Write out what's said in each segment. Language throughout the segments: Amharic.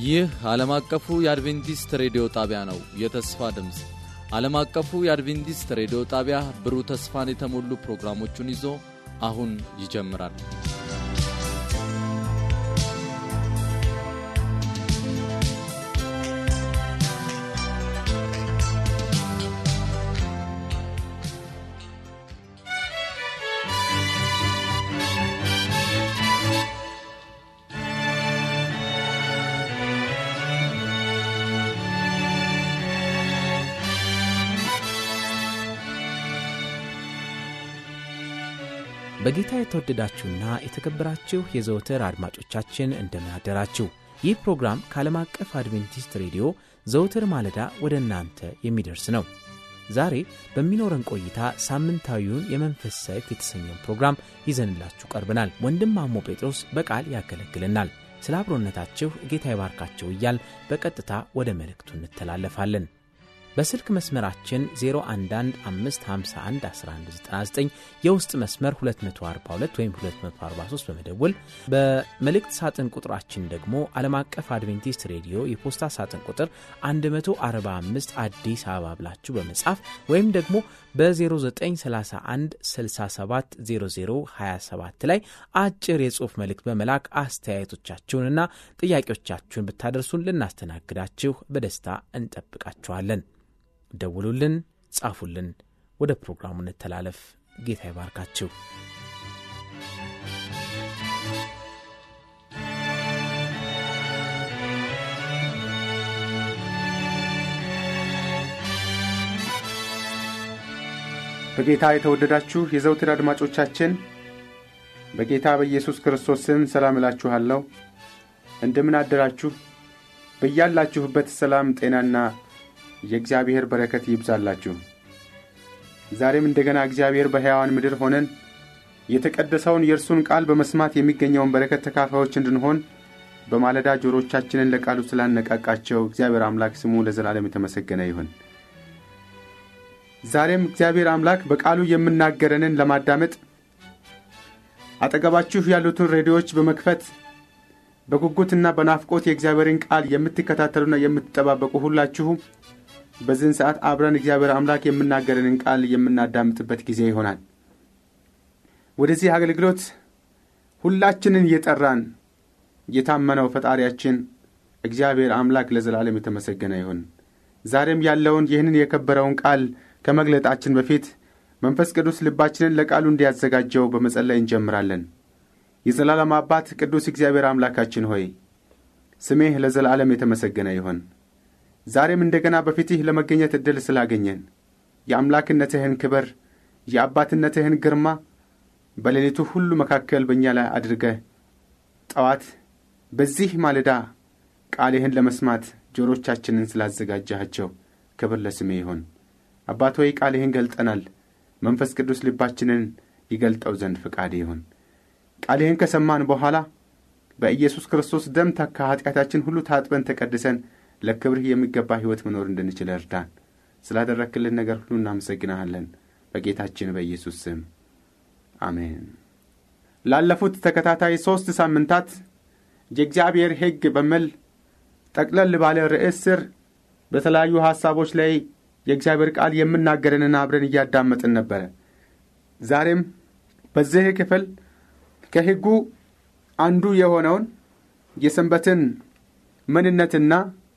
ይህ ዓለም አቀፉ የአድቬንቲስት ሬዲዮ ጣቢያ ነው። የተስፋ ድምፅ ዓለም አቀፉ የአድቬንቲስት ሬዲዮ ጣቢያ ብሩህ ተስፋን የተሞሉ ፕሮግራሞቹን ይዞ አሁን ይጀምራል። በጌታ የተወደዳችሁና የተከበራችሁ የዘወትር አድማጮቻችን እንደምን አደራችሁ። ይህ ፕሮግራም ከዓለም አቀፍ አድቬንቲስት ሬዲዮ ዘወትር ማለዳ ወደ እናንተ የሚደርስ ነው። ዛሬ በሚኖረን ቆይታ ሳምንታዊውን የመንፈስ ሰይፍ የተሰኘውን ፕሮግራም ይዘንላችሁ ቀርበናል። ወንድም ማሞ ጴጥሮስ በቃል ያገለግልናል። ስለ አብሮነታችሁ ጌታ ይባርካቸው እያል በቀጥታ ወደ መልእክቱ እንተላለፋለን። በስልክ መስመራችን 0115511199 የውስጥ መስመር 242 ወይም 243 በመደወል በመልእክት ሳጥን ቁጥራችን ደግሞ ዓለም አቀፍ አድቬንቲስት ሬዲዮ የፖስታ ሳጥን ቁጥር 145 አዲስ አበባ ብላችሁ በመጻፍ ወይም ደግሞ በ0931 670027 ላይ አጭር የጽሑፍ መልእክት በመላክ አስተያየቶቻችሁንና ጥያቄዎቻችሁን ብታደርሱን ልናስተናግዳችሁ በደስታ እንጠብቃችኋለን። ደውሉልን፣ ጻፉልን። ወደ ፕሮግራሙ እንተላለፍ። ጌታ ይባርካችሁ። በጌታ የተወደዳችሁ የዘውትር አድማጮቻችን በጌታ በኢየሱስ ክርስቶስ ስም ሰላም እላችኋለሁ። እንደምን አደራችሁ? በያላችሁበት ሰላም ጤናና የእግዚአብሔር በረከት ይብዛላችሁ። ዛሬም እንደገና እግዚአብሔር በሕያዋን ምድር ሆነን የተቀደሰውን የእርሱን ቃል በመስማት የሚገኘውን በረከት ተካፋዮች እንድንሆን በማለዳ ጆሮቻችንን ለቃሉ ስላነቃቃቸው እግዚአብሔር አምላክ ስሙ ለዘላለም የተመሰገነ ይሁን። ዛሬም እግዚአብሔር አምላክ በቃሉ የምናገረንን ለማዳመጥ አጠገባችሁ ያሉትን ሬዲዮዎች በመክፈት በጉጉትና በናፍቆት የእግዚአብሔርን ቃል የምትከታተሉና የምትጠባበቁ ሁላችሁም በዚህን ሰዓት አብረን እግዚአብሔር አምላክ የምናገረንን ቃል የምናዳምጥበት ጊዜ ይሆናል። ወደዚህ አገልግሎት ሁላችንን እየጠራን የታመነው ፈጣሪያችን እግዚአብሔር አምላክ ለዘላለም የተመሰገነ ይሁን። ዛሬም ያለውን ይህንን የከበረውን ቃል ከመግለጣችን በፊት መንፈስ ቅዱስ ልባችንን ለቃሉ እንዲያዘጋጀው በመጸለይ እንጀምራለን። የዘላለም አባት ቅዱስ እግዚአብሔር አምላካችን ሆይ ስሜህ ለዘላለም የተመሰገነ ይሁን። ዛሬም እንደገና በፊትህ ለመገኘት ዕድል ስላገኘን የአምላክነትህን ክብር የአባትነትህን ግርማ በሌሊቱ ሁሉ መካከል በእኛ ላይ አድርገህ ጠዋት በዚህ ማለዳ ቃልህን ለመስማት ጆሮቻችንን ስላዘጋጃቸው ክብር ለስሜ ይሁን። አባት ሆይ ቃልህን ገልጠናል። መንፈስ ቅዱስ ልባችንን ይገልጠው ዘንድ ፍቃድ ይሁን። ቃልህን ከሰማን በኋላ በኢየሱስ ክርስቶስ ደም ከኀጢአታችን ሁሉ ታጥበን ተቀድሰን ለክብርህ የሚገባ ሕይወት መኖር እንድንችል እርዳን። ስላደረክልን ነገር ሁሉ እናመሰግናሃለን። በጌታችን በኢየሱስ ስም አሜን። ላለፉት ተከታታይ ሦስት ሳምንታት የእግዚአብሔር ሕግ በሚል ጠቅለል ባለ ርዕስ ስር በተለያዩ ሐሳቦች ላይ የእግዚአብሔር ቃል የምናገረንን አብረን እያዳመጥን ነበረ። ዛሬም በዚህ ክፍል ከሕጉ አንዱ የሆነውን የሰንበትን ምንነትና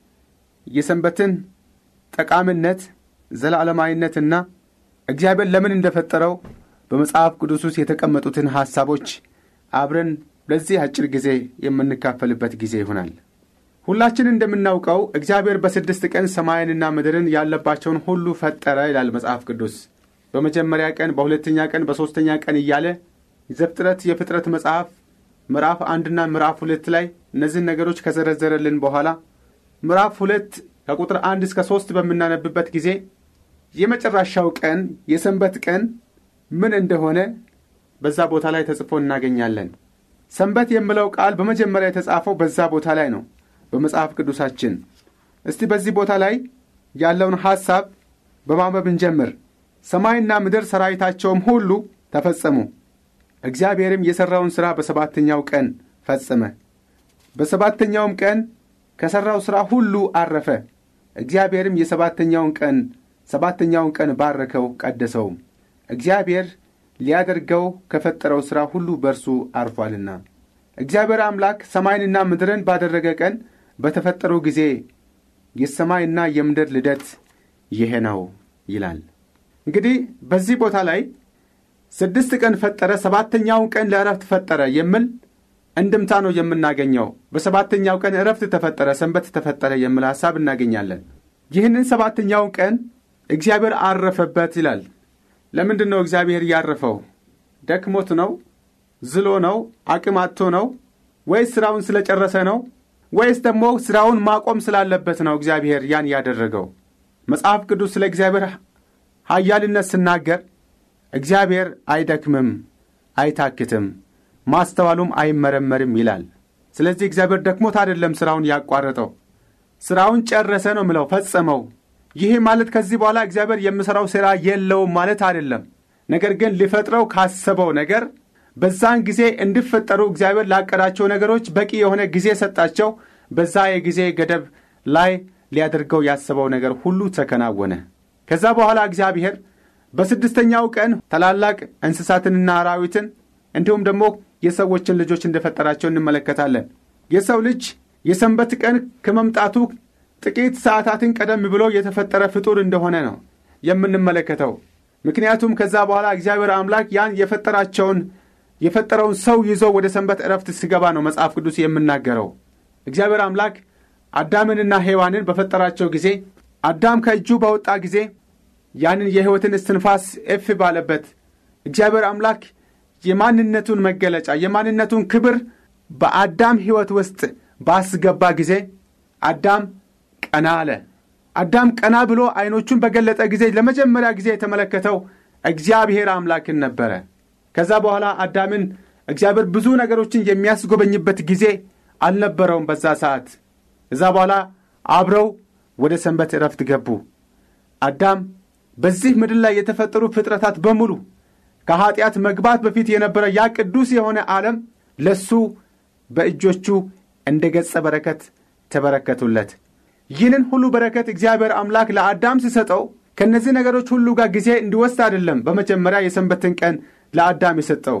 የሰንበትን ጠቃሚነት ዘላለማዊነትና እግዚአብሔር ለምን እንደፈጠረው በመጽሐፍ ቅዱስ ውስጥ የተቀመጡትን ሐሳቦች አብረን ለዚህ አጭር ጊዜ የምንካፈልበት ጊዜ ይሆናል። ሁላችን እንደምናውቀው እግዚአብሔር በስድስት ቀን ሰማይንና ምድርን ያለባቸውን ሁሉ ፈጠረ ይላል መጽሐፍ ቅዱስ። በመጀመሪያ ቀን፣ በሁለተኛ ቀን፣ በሦስተኛ ቀን እያለ ዘፍጥረት የፍጥረት መጽሐፍ ምዕራፍ አንድና ምዕራፍ ሁለት ላይ እነዚህን ነገሮች ከዘረዘረልን በኋላ ምዕራፍ ሁለት ከቁጥር አንድ እስከ ሦስት በምናነብበት ጊዜ የመጨረሻው ቀን የሰንበት ቀን ምን እንደሆነ በዛ ቦታ ላይ ተጽፎ እናገኛለን። ሰንበት የሚለው ቃል በመጀመሪያ የተጻፈው በዛ ቦታ ላይ ነው በመጽሐፍ ቅዱሳችን። እስቲ በዚህ ቦታ ላይ ያለውን ሐሳብ በማንበብ እንጀምር። ሰማይና ምድር ሠራዊታቸውም ሁሉ ተፈጸሙ፣ እግዚአብሔርም የሠራውን ሥራ በሰባተኛው ቀን ፈጸመ። በሰባተኛውም ቀን ከሠራው ሥራ ሁሉ አረፈ። እግዚአብሔርም የሰባተኛውን ቀን ሰባተኛውን ቀን ባረከው ቀደሰውም፣ እግዚአብሔር ሊያደርገው ከፈጠረው ሥራ ሁሉ በእርሱ አርፏልና። እግዚአብሔር አምላክ ሰማይንና ምድርን ባደረገ ቀን በተፈጠሩ ጊዜ የሰማይና የምድር ልደት ይሄ ነው ይላል። እንግዲህ በዚህ ቦታ ላይ ስድስት ቀን ፈጠረ፣ ሰባተኛውን ቀን ለእረፍት ፈጠረ የሚል እንድምታ ነው የምናገኘው። በሰባተኛው ቀን እረፍት ተፈጠረ፣ ሰንበት ተፈጠረ የሚል ሐሳብ እናገኛለን። ይህንን ሰባተኛውን ቀን እግዚአብሔር አረፈበት ይላል። ለምንድን ነው እግዚአብሔር ያረፈው? ደክሞት ነው? ዝሎ ነው? አቅም አጥቶ ነው? ወይስ ሥራውን ስለጨረሰ ነው? ወይስ ደግሞ ሥራውን ማቆም ስላለበት ነው እግዚአብሔር ያን ያደረገው? መጽሐፍ ቅዱስ ስለ እግዚአብሔር ኃያልነት ስናገር እግዚአብሔር አይደክምም፣ አይታክትም፣ ማስተዋሉም አይመረመርም ይላል። ስለዚህ እግዚአብሔር ደክሞት አይደለም ሥራውን ያቋረጠው፣ ሥራውን ጨረሰ ነው ምለው፣ ፈጸመው። ይህ ማለት ከዚህ በኋላ እግዚአብሔር የምሠራው ሥራ የለውም ማለት አይደለም። ነገር ግን ሊፈጥረው ካሰበው ነገር በዛን ጊዜ እንዲፈጠሩ እግዚአብሔር ላቀዳቸው ነገሮች በቂ የሆነ ጊዜ ሰጣቸው። በዛ የጊዜ ገደብ ላይ ሊያደርገው ያሰበው ነገር ሁሉ ተከናወነ። ከዛ በኋላ እግዚአብሔር በስድስተኛው ቀን ታላላቅ እንስሳትንና አራዊትን እንዲሁም ደግሞ የሰዎችን ልጆች እንደፈጠራቸው እንመለከታለን። የሰው ልጅ የሰንበት ቀን ከመምጣቱ ጥቂት ሰዓታትን ቀደም ብሎ የተፈጠረ ፍጡር እንደሆነ ነው የምንመለከተው። ምክንያቱም ከዛ በኋላ እግዚአብሔር አምላክ ያን የፈጠራቸውን የፈጠረውን ሰው ይዞ ወደ ሰንበት ዕረፍት ሲገባ ነው መጽሐፍ ቅዱስ የምናገረው። እግዚአብሔር አምላክ አዳምንና ሔዋንን በፈጠራቸው ጊዜ አዳም ከእጁ በወጣ ጊዜ ያንን የሕይወትን እስትንፋስ እፍ ባለበት እግዚአብሔር አምላክ የማንነቱን መገለጫ የማንነቱን ክብር በአዳም ሕይወት ውስጥ ባስገባ ጊዜ አዳም ቀና አለ። አዳም ቀና ብሎ ዐይኖቹን በገለጠ ጊዜ ለመጀመሪያ ጊዜ የተመለከተው እግዚአብሔር አምላክን ነበረ። ከዛ በኋላ አዳምን እግዚአብሔር ብዙ ነገሮችን የሚያስጎበኝበት ጊዜ አልነበረውም። በዛ ሰዓት እዛ በኋላ አብረው ወደ ሰንበት ዕረፍት ገቡ። አዳም በዚህ ምድር ላይ የተፈጠሩ ፍጥረታት በሙሉ ከኀጢአት መግባት በፊት የነበረ ያ ቅዱስ የሆነ ዓለም ለሱ በእጆቹ እንደ ገጸ በረከት ተበረከቱለት። ይህንን ሁሉ በረከት እግዚአብሔር አምላክ ለአዳም ሲሰጠው ከእነዚህ ነገሮች ሁሉ ጋር ጊዜ እንዲወስድ አይደለም። በመጀመሪያ የሰንበትን ቀን ለአዳም የሰጠው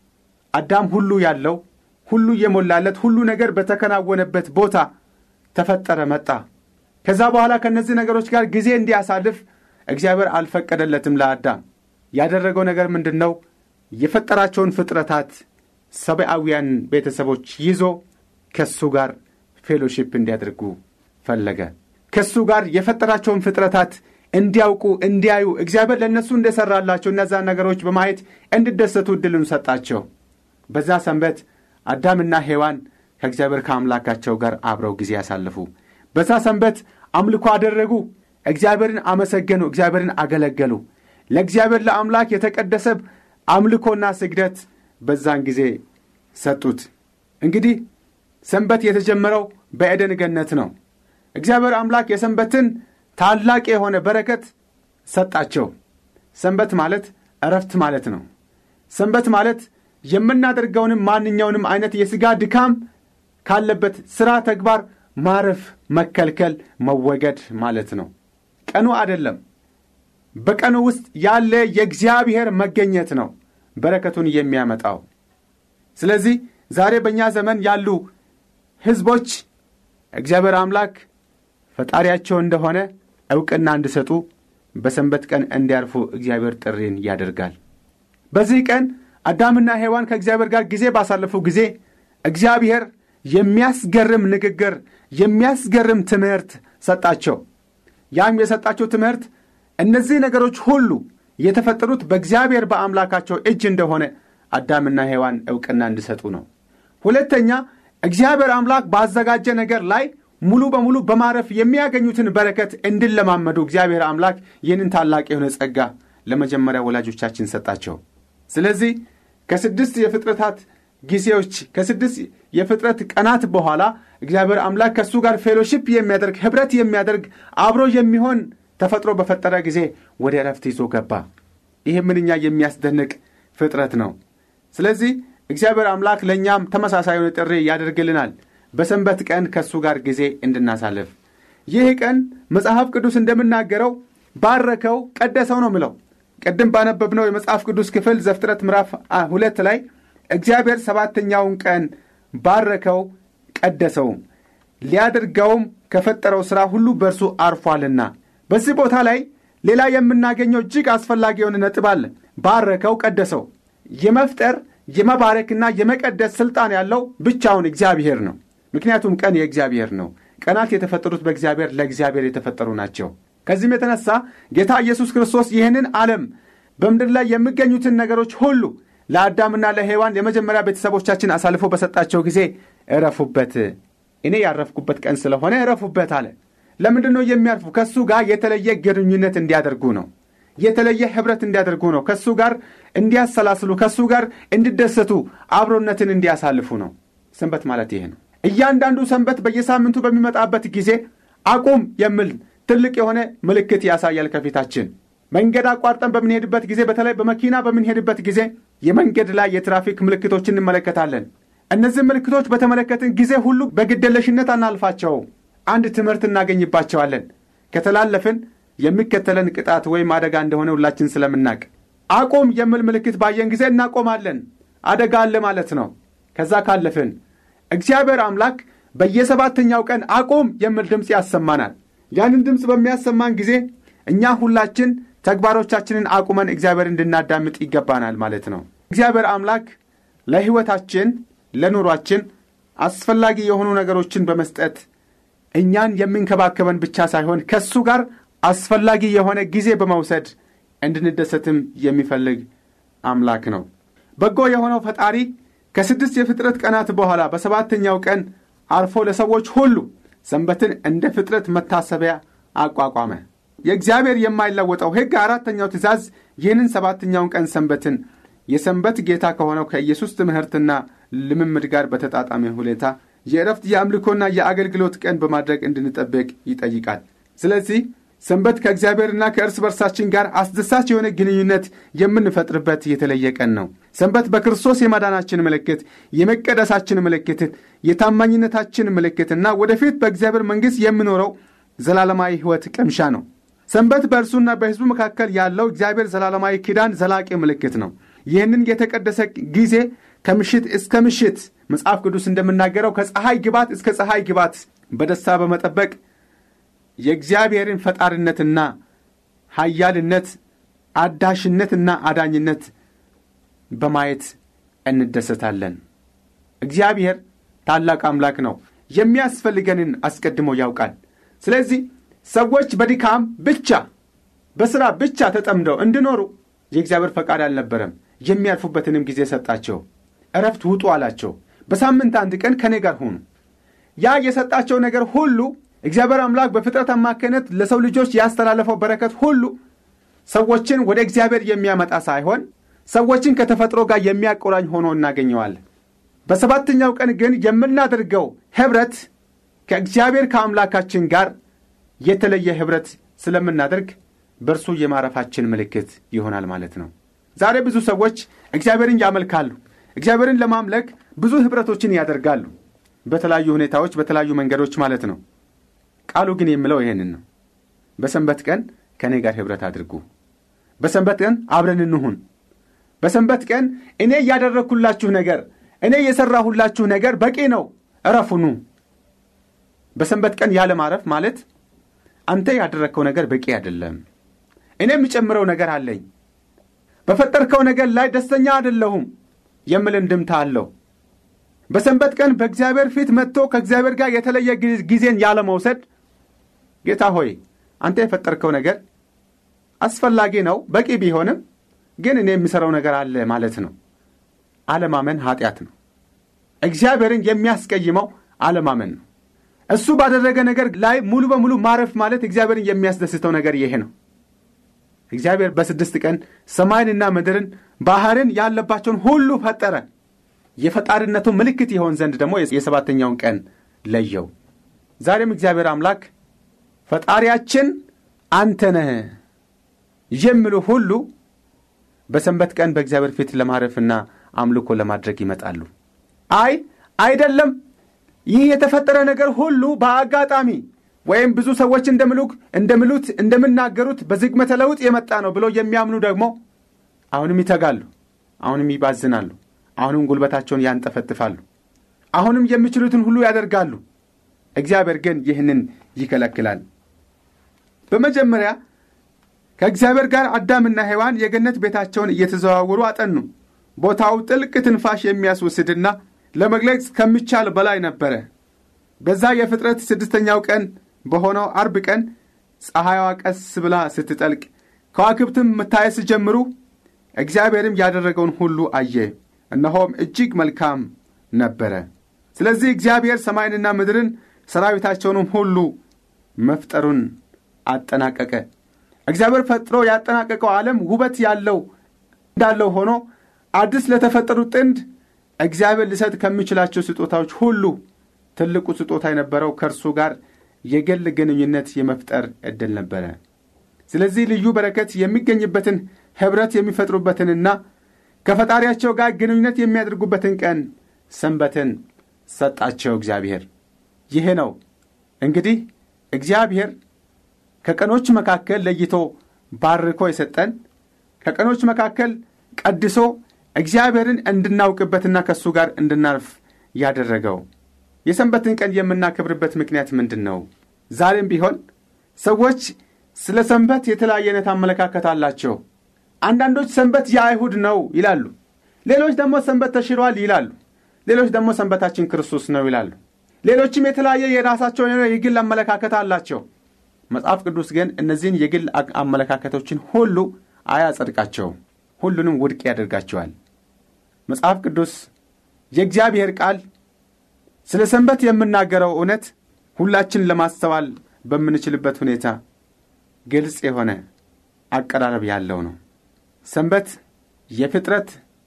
አዳም ሁሉ ያለው ሁሉ የሞላለት ሁሉ ነገር በተከናወነበት ቦታ ተፈጠረ፣ መጣ። ከዛ በኋላ ከእነዚህ ነገሮች ጋር ጊዜ እንዲያሳልፍ እግዚአብሔር አልፈቀደለትም። ለአዳም ያደረገው ነገር ምንድን ነው? የፈጠራቸውን ፍጥረታት ሰብአዊያን ቤተሰቦች ይዞ ከሱ ጋር ፌሎሺፕ እንዲያደርጉ ፈለገ። ከሱ ጋር የፈጠራቸውን ፍጥረታት እንዲያውቁ እንዲያዩ እግዚአብሔር ለእነሱ እንደሠራላቸው እነዛን ነገሮች በማየት እንዲደሰቱ ዕድልን ሰጣቸው። በዛ ሰንበት አዳምና ሔዋን ከእግዚአብሔር ከአምላካቸው ጋር አብረው ጊዜ ያሳልፉ። በዛ ሰንበት አምልኮ አደረጉ። እግዚአብሔርን አመሰገኑ። እግዚአብሔርን አገለገሉ። ለእግዚአብሔር ለአምላክ የተቀደሰ አምልኮና ስግደት በዛን ጊዜ ሰጡት። እንግዲህ ሰንበት የተጀመረው በኤደን ገነት ነው። እግዚአብሔር አምላክ የሰንበትን ታላቅ የሆነ በረከት ሰጣቸው። ሰንበት ማለት እረፍት ማለት ነው። ሰንበት ማለት የምናደርገውንም ማንኛውንም አይነት የሥጋ ድካም ካለበት ሥራ ተግባር ማረፍ፣ መከልከል፣ መወገድ ማለት ነው። ቀኑ አይደለም። በቀኑ ውስጥ ያለ የእግዚአብሔር መገኘት ነው በረከቱን የሚያመጣው። ስለዚህ ዛሬ በእኛ ዘመን ያሉ ሕዝቦች እግዚአብሔር አምላክ ፈጣሪያቸው እንደሆነ ዕውቅና እንዲሰጡ በሰንበት ቀን እንዲያርፉ እግዚአብሔር ጥሪን ያደርጋል። በዚህ ቀን አዳምና ሔዋን ከእግዚአብሔር ጋር ጊዜ ባሳለፉ ጊዜ እግዚአብሔር የሚያስገርም ንግግር፣ የሚያስገርም ትምህርት ሰጣቸው። ያም የሰጣቸው ትምህርት እነዚህ ነገሮች ሁሉ የተፈጠሩት በእግዚአብሔር በአምላካቸው እጅ እንደሆነ አዳምና ሔዋን ዕውቅና እንዲሰጡ ነው። ሁለተኛ እግዚአብሔር አምላክ ባዘጋጀ ነገር ላይ ሙሉ በሙሉ በማረፍ የሚያገኙትን በረከት እንዲለማመዱ እግዚአብሔር አምላክ ይህንን ታላቅ የሆነ ጸጋ ለመጀመሪያ ወላጆቻችን ሰጣቸው። ስለዚህ ከስድስት የፍጥረታት ጊዜዎች ከስድስት የፍጥረት ቀናት በኋላ እግዚአብሔር አምላክ ከእሱ ጋር ፌሎሺፕ የሚያደርግ ኅብረት የሚያደርግ አብሮ የሚሆን ተፈጥሮ በፈጠረ ጊዜ ወደ ዕረፍት ይዞ ገባ። ይህ ምንኛ የሚያስደንቅ ፍጥረት ነው። ስለዚህ እግዚአብሔር አምላክ ለእኛም ተመሳሳይ የሆነ ጥሪ ያደርግልናል። በሰንበት ቀን ከእሱ ጋር ጊዜ እንድናሳልፍ ይህ ቀን መጽሐፍ ቅዱስ እንደምናገረው ባረከው፣ ቀደሰው ነው ምለው። ቅድም ባነበብነው የመጽሐፍ ቅዱስ ክፍል ዘፍጥረት ምዕራፍ ሁለት ላይ እግዚአብሔር ሰባተኛውን ቀን ባረከው፣ ቀደሰውም ሊያደርገውም ከፈጠረው ሥራ ሁሉ በእርሱ አርፏልና። በዚህ ቦታ ላይ ሌላ የምናገኘው እጅግ አስፈላጊ የሆነ ነጥብ አለ። ባረከው፣ ቀደሰው። የመፍጠር የመባረክና የመቀደስ ሥልጣን ያለው ብቻውን እግዚአብሔር ነው። ምክንያቱም ቀን የእግዚአብሔር ነው። ቀናት የተፈጠሩት በእግዚአብሔር ለእግዚአብሔር የተፈጠሩ ናቸው። ከዚህም የተነሳ ጌታ ኢየሱስ ክርስቶስ ይህንን ዓለም በምድር ላይ የሚገኙትን ነገሮች ሁሉ ለአዳምና ለሔዋን የመጀመሪያ ቤተሰቦቻችን አሳልፎ በሰጣቸው ጊዜ እረፉበት፣ እኔ ያረፍኩበት ቀን ስለሆነ እረፉበት አለ። ለምንድን ነው የሚያርፉ? ከእሱ ጋር የተለየ ግንኙነት እንዲያደርጉ ነው። የተለየ ኅብረት እንዲያደርጉ ነው። ከእሱ ጋር እንዲያሰላስሉ፣ ከእሱ ጋር እንዲደሰቱ፣ አብሮነትን እንዲያሳልፉ ነው። ሰንበት ማለት ይሄ ነው። እያንዳንዱ ሰንበት በየሳምንቱ በሚመጣበት ጊዜ አቁም የሚል ትልቅ የሆነ ምልክት ያሳያል ከፊታችን። መንገድ አቋርጠን በምንሄድበት ጊዜ፣ በተለይ በመኪና በምንሄድበት ጊዜ የመንገድ ላይ የትራፊክ ምልክቶችን እንመለከታለን። እነዚህ ምልክቶች በተመለከትን ጊዜ ሁሉ በግደለሽነት አናልፋቸው። አንድ ትምህርት እናገኝባቸዋለን። ከተላለፍን የሚከተለን ቅጣት ወይም አደጋ እንደሆነ ሁላችን ስለምናቅ አቁም የሚል ምልክት ባየን ጊዜ እናቆማለን። አደጋ አለ ማለት ነው። ከዛ ካለፍን እግዚአብሔር አምላክ በየሰባተኛው ቀን አቁም የሚል ድምፅ ያሰማናል። ያንን ድምፅ በሚያሰማን ጊዜ እኛ ሁላችን ተግባሮቻችንን አቁመን እግዚአብሔር እንድናዳምጥ ይገባናል ማለት ነው። እግዚአብሔር አምላክ ለሕይወታችን፣ ለኑሯችን አስፈላጊ የሆኑ ነገሮችን በመስጠት እኛን የሚንከባከበን ብቻ ሳይሆን ከእሱ ጋር አስፈላጊ የሆነ ጊዜ በመውሰድ እንድንደሰትም የሚፈልግ አምላክ ነው። በጎ የሆነው ፈጣሪ ከስድስት የፍጥረት ቀናት በኋላ በሰባተኛው ቀን አርፎ ለሰዎች ሁሉ ሰንበትን እንደ ፍጥረት መታሰቢያ አቋቋመ። የእግዚአብሔር የማይለወጠው ሕግ አራተኛው ትእዛዝ ይህንን ሰባተኛውን ቀን ሰንበትን የሰንበት ጌታ ከሆነው ከኢየሱስ ትምህርትና ልምምድ ጋር በተጣጣሚ ሁኔታ የእረፍት የአምልኮና የአገልግሎት ቀን በማድረግ እንድንጠብቅ ይጠይቃል። ስለዚህ ሰንበት ከእግዚአብሔርና ከእርስ በርሳችን ጋር አስደሳች የሆነ ግንኙነት የምንፈጥርበት የተለየ ቀን ነው። ሰንበት በክርስቶስ የማዳናችን ምልክት፣ የመቀደሳችን ምልክት፣ የታማኝነታችን ምልክትና ወደፊት በእግዚአብሔር መንግሥት የምኖረው ዘላለማዊ ሕይወት ቅምሻ ነው። ሰንበት በእርሱና በሕዝቡ መካከል ያለው እግዚአብሔር ዘላለማዊ ኪዳን ዘላቂ ምልክት ነው። ይህንን የተቀደሰ ጊዜ ከምሽት እስከ ምሽት መጽሐፍ ቅዱስ እንደምናገረው ከፀሐይ ግባት እስከ ፀሐይ ግባት በደስታ በመጠበቅ የእግዚአብሔርን ፈጣሪነትና ኃያልነት አዳሽነትና አዳኝነት በማየት እንደሰታለን። እግዚአብሔር ታላቅ አምላክ ነው። የሚያስፈልገንን አስቀድሞ ያውቃል። ስለዚህ ሰዎች በድካም ብቻ በሥራ ብቻ ተጠምደው እንዲኖሩ የእግዚአብሔር ፈቃድ አልነበረም። የሚያልፉበትንም ጊዜ ሰጣቸው። እረፍት ውጡ አላቸው። በሳምንት አንድ ቀን ከእኔ ጋር ሁኑ። ያ የሰጣቸው ነገር ሁሉ እግዚአብሔር አምላክ በፍጥረት አማካይነት ለሰው ልጆች ያስተላለፈው በረከት ሁሉ ሰዎችን ወደ እግዚአብሔር የሚያመጣ ሳይሆን ሰዎችን ከተፈጥሮ ጋር የሚያቆራኝ ሆኖ እናገኘዋለን። በሰባተኛው ቀን ግን የምናደርገው ኅብረት ከእግዚአብሔር ከአምላካችን ጋር የተለየ ኅብረት ስለምናደርግ በእርሱ የማረፋችን ምልክት ይሆናል ማለት ነው። ዛሬ ብዙ ሰዎች እግዚአብሔርን ያመልካሉ። እግዚአብሔርን ለማምለክ ብዙ ኅብረቶችን ያደርጋሉ። በተለያዩ ሁኔታዎች፣ በተለያዩ መንገዶች ማለት ነው። ቃሉ ግን የሚለው ይሄንን ነው። በሰንበት ቀን ከእኔ ጋር ኅብረት አድርጉ። በሰንበት ቀን አብረን እንሁን። በሰንበት ቀን እኔ እያደረግኩላችሁ ነገር፣ እኔ የሠራሁላችሁ ነገር በቂ ነው፣ እረፉኑ። በሰንበት ቀን ያለ ማረፍ ማለት አንተ ያደረግከው ነገር በቂ አይደለም፣ እኔ የምጨምረው ነገር አለኝ፣ በፈጠርከው ነገር ላይ ደስተኛ አይደለሁም የሚል እንድምታ አለው። በሰንበት ቀን በእግዚአብሔር ፊት መጥቶ ከእግዚአብሔር ጋር የተለየ ጊዜን ያለ መውሰድ ጌታ ሆይ አንተ የፈጠርከው ነገር አስፈላጊ ነው፣ በቂ ቢሆንም ግን እኔ የሚሠራው ነገር አለ ማለት ነው። አለማመን ኃጢአት ነው። እግዚአብሔርን የሚያስቀይመው አለማመን ነው። እሱ ባደረገ ነገር ላይ ሙሉ በሙሉ ማረፍ ማለት እግዚአብሔርን የሚያስደስተው ነገር ይሄ ነው። እግዚአብሔር በስድስት ቀን ሰማይንና ምድርን ባሕርን ያለባቸውን ሁሉ ፈጠረ። የፈጣሪነቱ ምልክት ይሆን ዘንድ ደግሞ የሰባተኛውን ቀን ለየው። ዛሬም እግዚአብሔር አምላክ ፈጣሪያችን አንተ ነህ የሚሉ ሁሉ በሰንበት ቀን በእግዚአብሔር ፊት ለማረፍና አምልኮ ለማድረግ ይመጣሉ። አይ አይደለም፣ ይህ የተፈጠረ ነገር ሁሉ በአጋጣሚ ወይም ብዙ ሰዎች እንደምሉክ እንደምሉት እንደምናገሩት በዝግመተ ለውጥ የመጣ ነው ብሎ የሚያምኑ ደግሞ አሁንም ይተጋሉ፣ አሁንም ይባዝናሉ፣ አሁንም ጉልበታቸውን ያንጠፈጥፋሉ፣ አሁንም የሚችሉትን ሁሉ ያደርጋሉ። እግዚአብሔር ግን ይህንን ይከለክላል። በመጀመሪያ ከእግዚአብሔር ጋር አዳምና ሔዋን የገነት ቤታቸውን እየተዘዋወሩ አጠኑ። ቦታው ጥልቅ ትንፋሽ የሚያስወስድና ለመግለጽ ከሚቻል በላይ ነበረ። በዛ የፍጥረት ስድስተኛው ቀን በሆነው አርብ ቀን ፀሐይዋ ቀስ ብላ ስትጠልቅ ከዋክብትም መታየት ሲጀምሩ እግዚአብሔርም ያደረገውን ሁሉ አየ፣ እነሆም እጅግ መልካም ነበረ። ስለዚህ እግዚአብሔር ሰማይንና ምድርን ሰራዊታቸውንም ሁሉ መፍጠሩን አጠናቀቀ። እግዚአብሔር ፈጥሮ ያጠናቀቀው ዓለም ውበት ያለው እንዳለው ሆኖ አዲስ ለተፈጠሩት ጥንድ እግዚአብሔር ሊሰጥ ከሚችላቸው ስጦታዎች ሁሉ ትልቁ ስጦታ የነበረው ከእርሱ ጋር የግል ግንኙነት የመፍጠር ዕድል ነበረ። ስለዚህ ልዩ በረከት የሚገኝበትን ኅብረት የሚፈጥሩበትንና ከፈጣሪያቸው ጋር ግንኙነት የሚያደርጉበትን ቀን ሰንበትን ሰጣቸው እግዚአብሔር። ይህ ነው እንግዲህ እግዚአብሔር ከቀኖች መካከል ለይቶ ባርኮ የሰጠን ከቀኖች መካከል ቀድሶ እግዚአብሔርን እንድናውቅበትና ከእሱ ጋር እንድናርፍ ያደረገው የሰንበትን ቀን የምናከብርበት ምክንያት ምንድን ነው? ዛሬም ቢሆን ሰዎች ስለ ሰንበት የተለያየ አይነት አመለካከት አላቸው። አንዳንዶች ሰንበት የአይሁድ ነው ይላሉ። ሌሎች ደግሞ ሰንበት ተሽሯል ይላሉ። ሌሎች ደግሞ ሰንበታችን ክርስቶስ ነው ይላሉ። ሌሎችም የተለያየ የራሳቸው የሆነ የግል አመለካከት አላቸው። መጽሐፍ ቅዱስ ግን እነዚህን የግል አመለካከቶችን ሁሉ አያጸድቃቸውም። ሁሉንም ውድቅ ያደርጋቸዋል። መጽሐፍ ቅዱስ የእግዚአብሔር ቃል ስለ ሰንበት የምናገረው እውነት ሁላችን ለማስተዋል በምንችልበት ሁኔታ ግልጽ የሆነ አቀራረብ ያለው ነው። ሰንበት የፍጥረት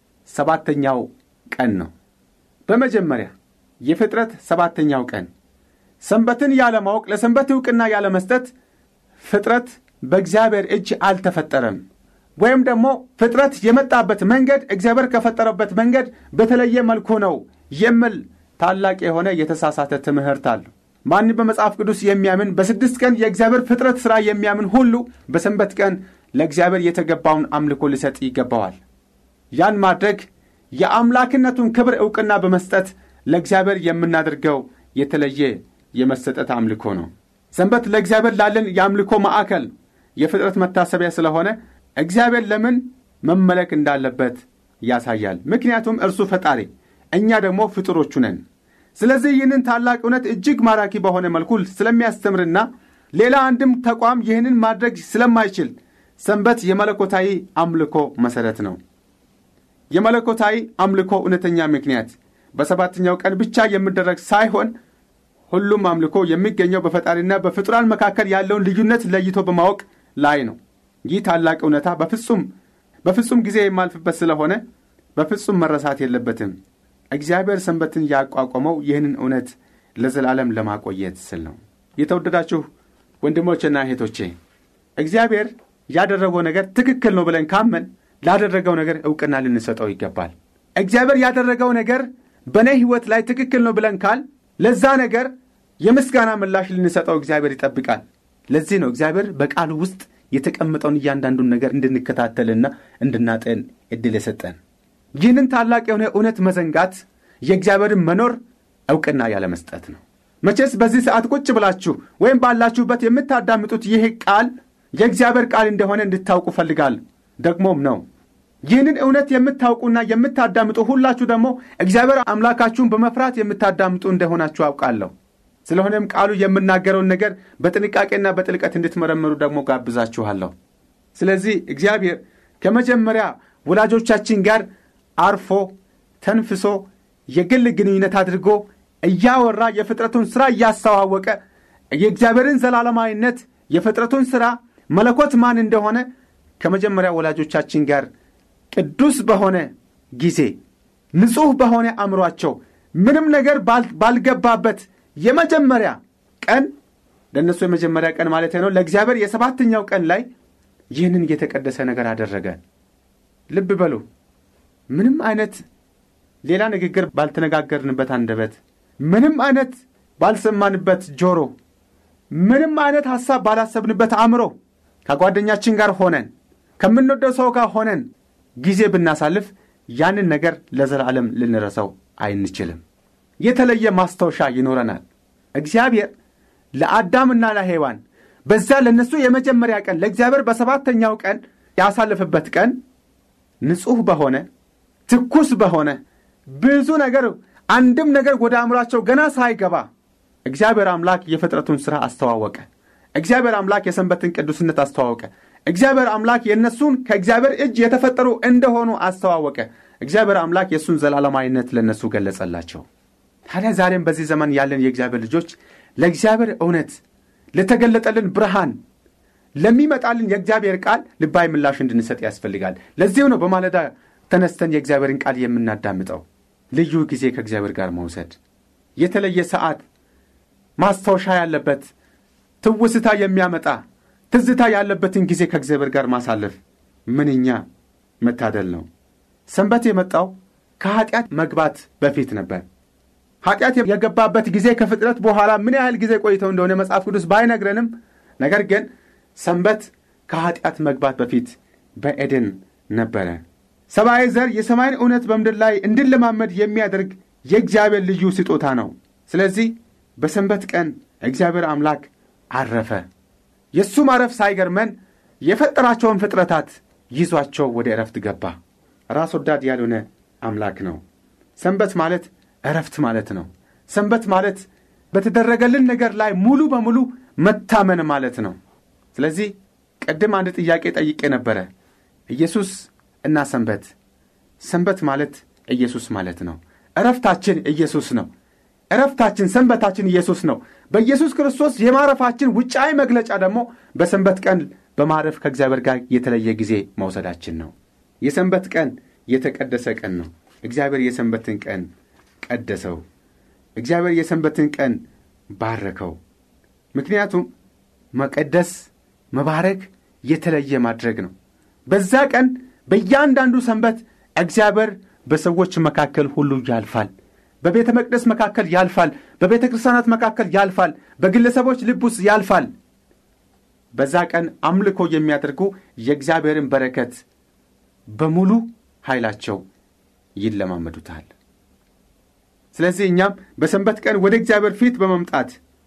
ሰባተኛው ቀን ነው። በመጀመሪያ የፍጥረት ሰባተኛው ቀን ሰንበትን ያለማወቅ ለሰንበት ዕውቅና ያለመስጠት ፍጥረት በእግዚአብሔር እጅ አልተፈጠረም ወይም ደግሞ ፍጥረት የመጣበት መንገድ እግዚአብሔር ከፈጠረበት መንገድ በተለየ መልኩ ነው የሚል ታላቅ የሆነ የተሳሳተ ትምህርት አለው። ማንም በመጽሐፍ ቅዱስ የሚያምን በስድስት ቀን የእግዚአብሔር ፍጥረት ሥራ የሚያምን ሁሉ በሰንበት ቀን ለእግዚአብሔር የተገባውን አምልኮ ሊሰጥ ይገባዋል። ያን ማድረግ የአምላክነቱን ክብር ዕውቅና በመስጠት ለእግዚአብሔር የምናደርገው የተለየ የመሰጠት አምልኮ ነው። ሰንበት ለእግዚአብሔር ላለን የአምልኮ ማዕከል የፍጥረት መታሰቢያ ስለሆነ እግዚአብሔር ለምን መመለክ እንዳለበት ያሳያል። ምክንያቱም እርሱ ፈጣሪ፣ እኛ ደግሞ ፍጡሮቹ ነን። ስለዚህ ይህንን ታላቅ እውነት እጅግ ማራኪ በሆነ መልኩ ስለሚያስተምርና ሌላ አንድም ተቋም ይህንን ማድረግ ስለማይችል ሰንበት የመለኮታዊ አምልኮ መሠረት ነው። የመለኮታዊ አምልኮ እውነተኛ ምክንያት በሰባተኛው ቀን ብቻ የሚደረግ ሳይሆን ሁሉም አምልኮ የሚገኘው በፈጣሪና በፍጡራን መካከል ያለውን ልዩነት ለይቶ በማወቅ ላይ ነው። ይህ ታላቅ እውነታ በፍጹም በፍጹም ጊዜ የማልፍበት ስለሆነ በፍጹም መረሳት የለበትም። እግዚአብሔር ሰንበትን ያቋቋመው ይህንን እውነት ለዘላለም ለማቆየት ስል ነው። የተወደዳችሁ ወንድሞችና እህቶቼ እግዚአብሔር ያደረገው ነገር ትክክል ነው ብለን ካመን ላደረገው ነገር ዕውቅና ልንሰጠው ይገባል። እግዚአብሔር ያደረገው ነገር በእኔ ሕይወት ላይ ትክክል ነው ብለን ካል ለዛ ነገር የምስጋና ምላሽ ልንሰጠው እግዚአብሔር ይጠብቃል። ለዚህ ነው እግዚአብሔር በቃሉ ውስጥ የተቀመጠውን እያንዳንዱን ነገር እንድንከታተልና እንድናጠን ዕድል የሰጠን። ይህንን ታላቅ የሆነ እውነት መዘንጋት የእግዚአብሔርን መኖር ዕውቅና ያለመስጠት ነው። መቼስ በዚህ ሰዓት ቁጭ ብላችሁ ወይም ባላችሁበት የምታዳምጡት ይህ ቃል የእግዚአብሔር ቃል እንደሆነ እንድታውቁ ፈልጋለሁ። ደግሞም ነው። ይህንን እውነት የምታውቁና የምታዳምጡ ሁላችሁ ደግሞ እግዚአብሔር አምላካችሁን በመፍራት የምታዳምጡ እንደሆናችሁ አውቃለሁ። ስለሆነም ቃሉ የምናገረውን ነገር በጥንቃቄና በጥልቀት እንድትመረምሩ ደግሞ ጋብዛችኋለሁ። ስለዚህ እግዚአብሔር ከመጀመሪያ ወላጆቻችን ጋር አርፎ ተንፍሶ የግል ግንኙነት አድርጎ እያወራ የፍጥረቱን ሥራ እያስተዋወቀ የእግዚአብሔርን ዘላለማዊነት የፍጥረቱን ሥራ መለኮት ማን እንደሆነ ከመጀመሪያ ወላጆቻችን ጋር ቅዱስ በሆነ ጊዜ ንጹሕ በሆነ አእምሯቸው ምንም ነገር ባልገባበት የመጀመሪያ ቀን ለእነሱ የመጀመሪያ ቀን ማለት ነው። ለእግዚአብሔር የሰባተኛው ቀን ላይ ይህንን የተቀደሰ ነገር አደረገ። ልብ በሉ። ምንም አይነት ሌላ ንግግር ባልተነጋገርንበት አንደበት፣ ምንም አይነት ባልሰማንበት ጆሮ ምንም አይነት ሐሳብ ባላሰብንበት አእምሮ ከጓደኛችን ጋር ሆነን ከምንወደው ሰው ጋር ሆነን ጊዜ ብናሳልፍ ያንን ነገር ለዘላለም ልንረሳው አይንችልም። የተለየ ማስታወሻ ይኖረናል። እግዚአብሔር ለአዳምና ለሔዋን በዛ ለእነሱ የመጀመሪያ ቀን ለእግዚአብሔር በሰባተኛው ቀን ያሳልፍበት ቀን ንጹሕ በሆነ ትኩስ በሆነ ብዙ ነገር አንድም ነገር ወደ አእምሯቸው ገና ሳይገባ እግዚአብሔር አምላክ የፍጥረቱን ሥራ አስተዋወቀ። እግዚአብሔር አምላክ የሰንበትን ቅዱስነት አስተዋወቀ። እግዚአብሔር አምላክ የእነሱን ከእግዚአብሔር እጅ የተፈጠሩ እንደሆኑ አስተዋወቀ። እግዚአብሔር አምላክ የእሱን ዘላለማዊነት ለእነሱ ገለጸላቸው። ታዲያ ዛሬም በዚህ ዘመን ያለን የእግዚአብሔር ልጆች ለእግዚአብሔር እውነት ለተገለጠልን ብርሃን ለሚመጣልን የእግዚአብሔር ቃል ልባዊ ምላሽ እንድንሰጥ ያስፈልጋል። ለዚህም ነው በማለዳ ተነስተን የእግዚአብሔርን ቃል የምናዳምጠው። ልዩ ጊዜ ከእግዚአብሔር ጋር መውሰድ፣ የተለየ ሰዓት፣ ማስታወሻ ያለበት ትውስታ የሚያመጣ ትዝታ ያለበትን ጊዜ ከእግዚአብሔር ጋር ማሳለፍ ምንኛ መታደል ነው። ሰንበት የመጣው ከኀጢአት መግባት በፊት ነበር። ኀጢአት የገባበት ጊዜ ከፍጥረት በኋላ ምን ያህል ጊዜ ቆይተው እንደሆነ መጽሐፍ ቅዱስ ባይነግረንም፣ ነገር ግን ሰንበት ከኀጢአት መግባት በፊት በኤደን ነበረ። ሰብአዊ ዘር የሰማይን እውነት በምድር ላይ እንድንለማመድ የሚያደርግ የእግዚአብሔር ልዩ ስጦታ ነው። ስለዚህ በሰንበት ቀን እግዚአብሔር አምላክ አረፈ። የእሱ ማረፍ ሳይገርመን የፈጠራቸውን ፍጥረታት ይዟቸው ወደ ዕረፍት ገባ። ራስ ወዳድ ያልሆነ አምላክ ነው። ሰንበት ማለት ዕረፍት ማለት ነው። ሰንበት ማለት በተደረገልን ነገር ላይ ሙሉ በሙሉ መታመን ማለት ነው። ስለዚህ ቅድም አንድ ጥያቄ ጠይቄ ነበረ። ኢየሱስ እና ሰንበት። ሰንበት ማለት ኢየሱስ ማለት ነው። ዕረፍታችን ኢየሱስ ነው። ዕረፍታችን ሰንበታችን ኢየሱስ ነው። በኢየሱስ ክርስቶስ የማረፋችን ውጫዊ መግለጫ ደግሞ በሰንበት ቀን በማረፍ ከእግዚአብሔር ጋር የተለየ ጊዜ መውሰዳችን ነው። የሰንበት ቀን የተቀደሰ ቀን ነው። እግዚአብሔር የሰንበትን ቀን ቀደሰው። እግዚአብሔር የሰንበትን ቀን ባረከው። ምክንያቱም መቀደስ፣ መባረክ የተለየ ማድረግ ነው። በዛ ቀን በእያንዳንዱ ሰንበት እግዚአብሔር በሰዎች መካከል ሁሉ ያልፋል። በቤተ መቅደስ መካከል ያልፋል። በቤተ ክርስቲያናት መካከል ያልፋል። በግለሰቦች ልብ ውስጥ ያልፋል። በዛ ቀን አምልኮ የሚያደርጉ የእግዚአብሔርን በረከት በሙሉ ኃይላቸው ይለማመዱታል። ስለዚህ እኛም በሰንበት ቀን ወደ እግዚአብሔር ፊት በመምጣት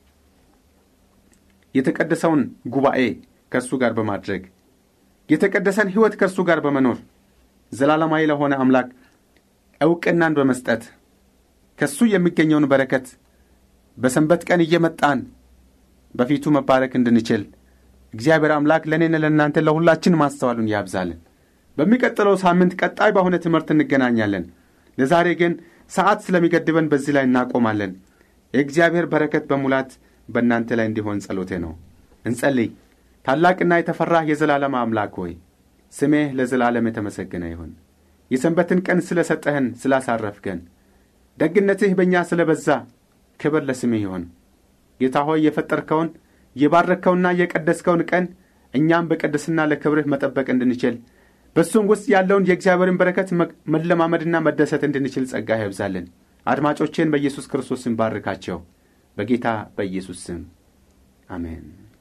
የተቀደሰውን ጉባኤ ከእርሱ ጋር በማድረግ የተቀደሰን ሕይወት ከእርሱ ጋር በመኖር ዘላለማዊ ለሆነ አምላክ ዕውቅናን በመስጠት ከእሱ የሚገኘውን በረከት በሰንበት ቀን እየመጣን በፊቱ መባረክ እንድንችል እግዚአብሔር አምላክ ለእኔን ለእናንተ ለሁላችን ማስተዋሉን ያብዛልን። በሚቀጥለው ሳምንት ቀጣይ በሆነ ትምህርት እንገናኛለን። ለዛሬ ግን ሰዓት ስለሚገድበን በዚህ ላይ እናቆማለን። የእግዚአብሔር በረከት በሙላት በእናንተ ላይ እንዲሆን ጸሎቴ ነው። እንጸልይ። ታላቅና የተፈራህ የዘላለም አምላክ ሆይ ስሜህ ለዘላለም የተመሰገነ ይሁን። የሰንበትን ቀን ስለ ሰጠህን ስላሳረፍከን፣ ደግነትህ በእኛ ስለ በዛ ክብር ለስምህ ይሁን። ጌታ ሆይ የፈጠርከውን የባረከውና የቀደስከውን ቀን እኛም በቅድስና ለክብርህ መጠበቅ እንድንችል በእሱም ውስጥ ያለውን የእግዚአብሔርን በረከት መለማመድና መደሰት እንድንችል ጸጋ ያብዛልን። አድማጮቼን በኢየሱስ ክርስቶስ ስም ባርካቸው። በጌታ በኢየሱስ ስም አሜን።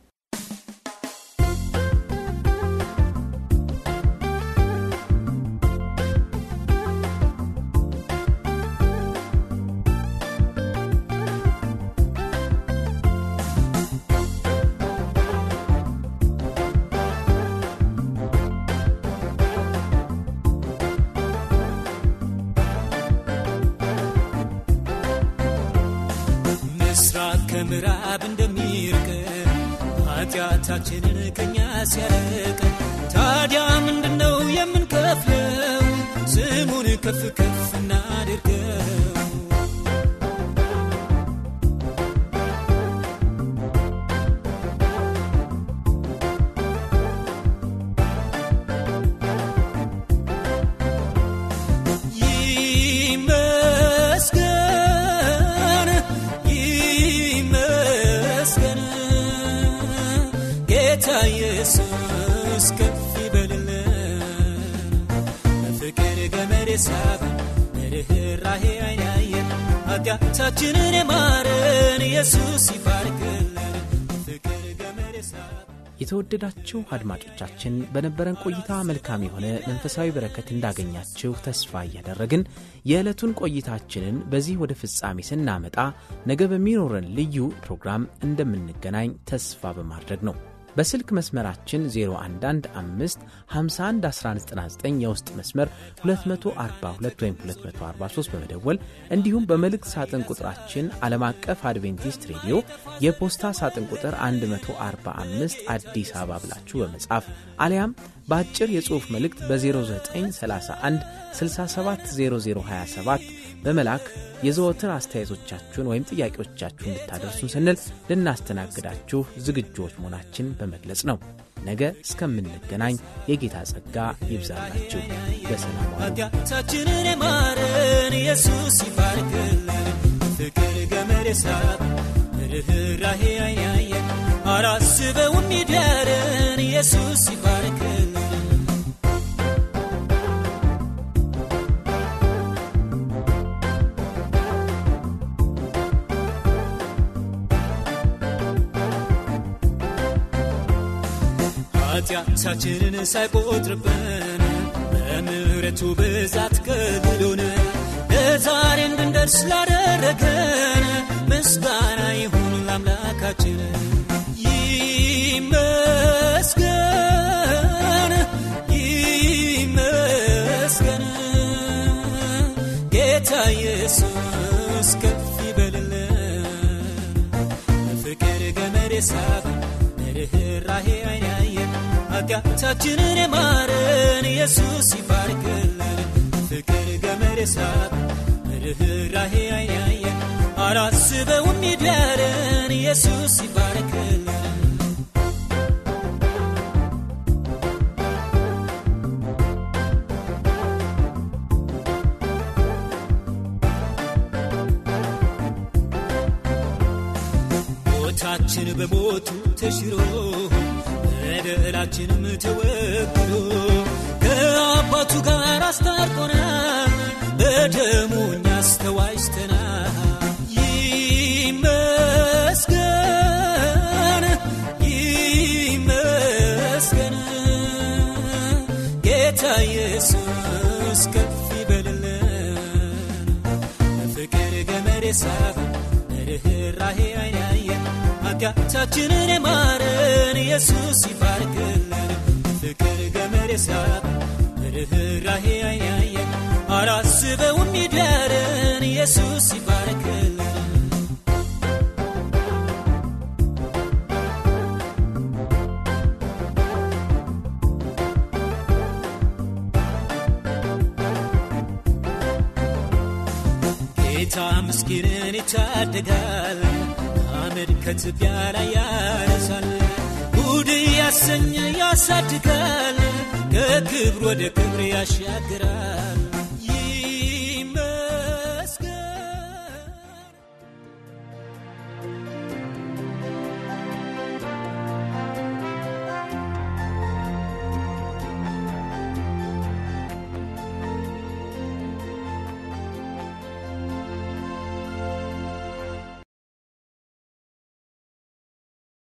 ምስራቅ ከምዕራብ እንደሚርቅ ኃጢአታችንን ከኛ ሲያርቅ ታዲያ ምንድነው የምንከፍለው? ስሙን ከፍ ከፍ እናድርገው። ይመስገን ይመስገን ጌታ ኢየሱስ ከፍ ይበልልን በፍቅር ገመድ ሳበን በርኅራኄ ዓይን ያየን ኃጢአታችንን የማረን ኢየሱስ ይባርክልን ፍቅር ገመድ የሳበ የተወደዳችሁ አድማጮቻችን በነበረን ቆይታ መልካም የሆነ መንፈሳዊ በረከት እንዳገኛችሁ ተስፋ እያደረግን የዕለቱን ቆይታችንን በዚህ ወደ ፍጻሜ ስናመጣ ነገ በሚኖረን ልዩ ፕሮግራም እንደምንገናኝ ተስፋ በማድረግ ነው። በስልክ መስመራችን 0115511199 የውስጥ መስመር 242 ወይም 243 በመደወል እንዲሁም በመልእክት ሳጥን ቁጥራችን ዓለም አቀፍ አድቬንቲስት ሬዲዮ የፖስታ ሳጥን ቁጥር 145 አዲስ አበባ ብላችሁ በመጻፍ አሊያም በአጭር የጽሑፍ መልእክት በ0931 670027 በመላክ የዘወትር አስተያየቶቻችሁን ወይም ጥያቄዎቻችሁን እንድታደርሱን ስንል ልናስተናግዳችሁ ዝግጆች መሆናችን በመግለጽ ነው። ነገ እስከምንገናኝ የጌታ ጸጋ ይብዛላችሁ። በሰላም ዋሉ። ኃጢአታችንን የማረን ኢየሱስ ይባርክልን ፍቅር ገመድ የሳበ ርኅራሄ አይናየን አላስበውም ይዳረን ኢየሱስ ይባርክልን ኃጢአታችንን ሳይቆጥርብን በምሕረቱ ብዛት ከልሎን ለዛሬ እንድንደርስ ላደረገን ምስጋና ይሁን ለአምላካችን ይመስገን ይመስገን ጌታ ኢየሱስ ከፍ ይበልልን ፍቅር ገመድ የሳበ ርኅራሄ አይን ያየን ኃጢአታችንን የማረን ኢየሱስ ይባርክልን ፍቅር ገመድ የሳበ ርኅራሄ አይን ያየን አላስበውም ይዳረን ኢየሱስ ይባርክልን ሞታችን በሞቱ ተሽሮ በደላችንም ተወግዶ ከአባቱ ጋር አስታርቆናል በደሙ እኛስ ተዋጅተናል ይመስገን ይመስገን ጌታ ኢየሱስ ከፍ ይበልልን ፍቅር ገመድ የሳበ ርኅራሄ አይን ያየን ኃጢአታችንን የማረን ኢየሱስ ይባርክልን ፍቅር ገመድ የሳበ ርኅራሄ አይን ያየን አላስበውም ይዳረን ኢየሱስ ይባርክልን ጌታ ምስኪንን ይታደጋል አመድ ከትቢያ ላይ ያነሳል ጉድ ያሰኘ ያሳድጋል ከክብር ወደ ክብር ያሻግራል